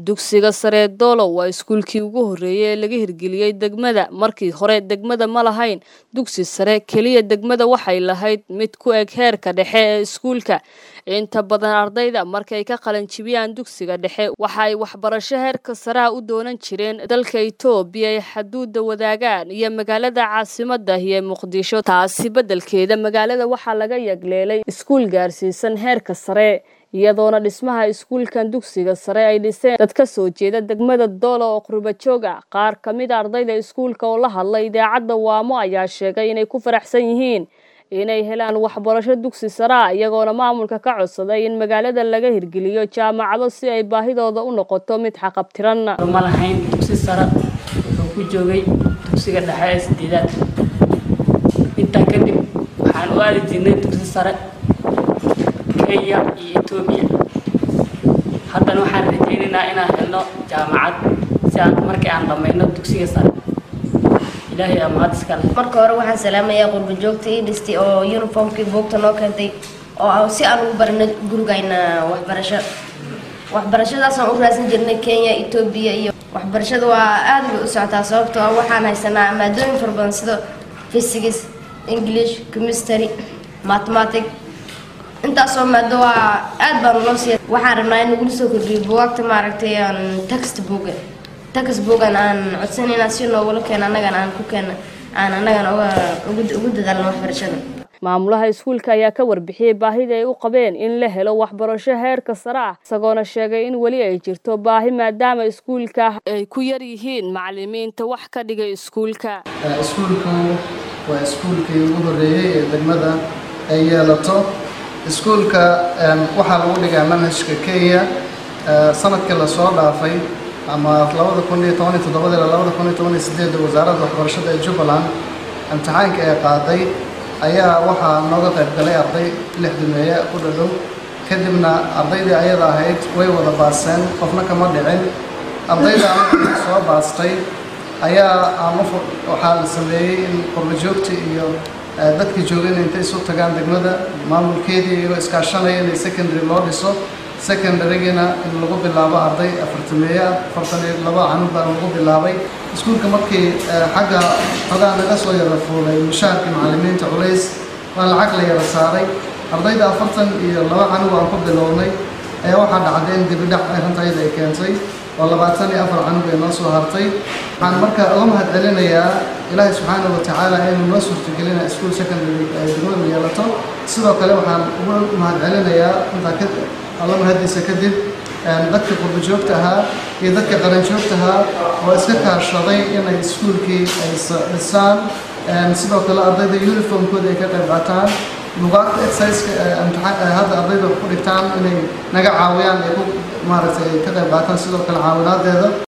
dugsiga sare doolow waa iskuulkii ugu horreeyey ee laga hirgeliyey degmada markii hore degmada ma lahayn dugsi sare keliya degmada waxay lahayd mid ku eg heerka dhexe ee iskuulka inta badan ardayda markay ka qalanjibiyaan dugsiga dhexe waxa ay waxbarasho heerka sareha u doonan jireen dalka itoobiya ay xaduudda wadaagaan iyo magaalada caasimadda iyo muqdisho taasi beddelkeeda magaalada waxaa laga yagleelay iskuul gaarsiisan heerka sare iyadoona dhismaha iskuulkan dugsiga sare ay dhiseen dad ka soo jeeda degmada doolo oo qurbajoog ah qaar ka mid a ardayda iskuulka oo la hadlay idaacadda waamo ayaa sheegay inay ku faraxsan yihiin inay helaan waxbarasho dugsi sare ah iyagoona maamulka ka codsaday in magaalada laga hirgeliyo jaamacado si ay baahidooda u noqoto mid xaqabtiran ma lahayn dugsi sare wuxuu ku joogay dugsiga dhexe ee sideedaad intaa kadib waxaan u aadi jirnay dugsi sare kenya iyo etoobiya haddana waxaan rajaynaynaa inaan helno jaamacad si aan markii aan dhammayno dugsiga sare ilaahay aa mahad iskale marka hore waxaan salaamayaa qurba joogta ii dhistay oo uniformkii buugta noo keentay oo si aan ugu barano gurigayna waxbarasho waxbarashadaasaan u raadsan jirnay kenya etoobiya iyo waxbarashada waa aad bay u socotaa sababtoo ah waxaan haysanaa maadooyin fara badan sida physics english chemistry mathematic intaasoo maado waa aad baan loo siiya waxaan rabnaa in nagula soo kordhiyo buwaagta maaragtay text book text boogan aan codsanayna si noogula keena annagana aan ku keena aan annagana ugu dadaalno waxbarashada maamulaha iskuulka ayaa ka warbixiyey baahida ay u qabeen in la helo waxbarasho heerka sare ah isagoona sheegay in weli ay jirto baahi maadaama iskuulka ay ku yar yihiin macalimiinta wax ka dhigay iskuulka iskuulku waa iskuulkii ugu horreeyey ee degmada ay yeelato iskuulka waxaa lagu dhigaa manhajka kenya sanadkii lasoo dhaafay ama labada kun iyo toban iyo toddobada ilaa labada kun iyo toban iyo sideedda wasaaradda waxbarashada ee jubbaland imtixaanka ee qaaday ayaa waxaa nooga qayb galay arday lix dumeeye ku dhadhow kadibna ardaydii ayada ahayd way wada baaseen qofna kama dhicin ardayda markii soo baastay ayaa aan waxaa la sameeyey in qurbajoogta iyo dadkii joogayna intay isu tagaan degmada maamulkeedii iyagoo iskaashanaya inay secondary loo dhiso secondarygina in lagu bilaabo arday afartameeye ah afartan iyo laba canug baa lagu bilaabay iskuulka markii xagga xogaa naga soo yara fuulay mushaharkii macallimiinta culays waa lacag la yara saaray ardayda afartan iyo laba canug aan ku bilownay ayaa waxaa dhacday in dibidhac arintayda ay keentay oo labaatan iyo afar canug ay noo soo hartay waxaan marka uga mahad celinayaa ilaahay subxaana wa tacaala inuu noo suurtagelina iskuol secondary ay degmadu yeelato sidoo kale waxaan uga mahad celinayaa intaa alla mahadiisa kadib dadka qurbajoogta ahaa iyo dadka qaranjoogta ahaa oo iska kaashaday inay iskuulkii ay dhisaan sidoo kale ardayda uniformkooda ay ka qayb qaataan lugaagta exerciseka hadda ardayda ku dhigtaan inay naga caawiyaan ay ku maaragtay ay ka qayb qaataan sidoo kale caawinaadeeda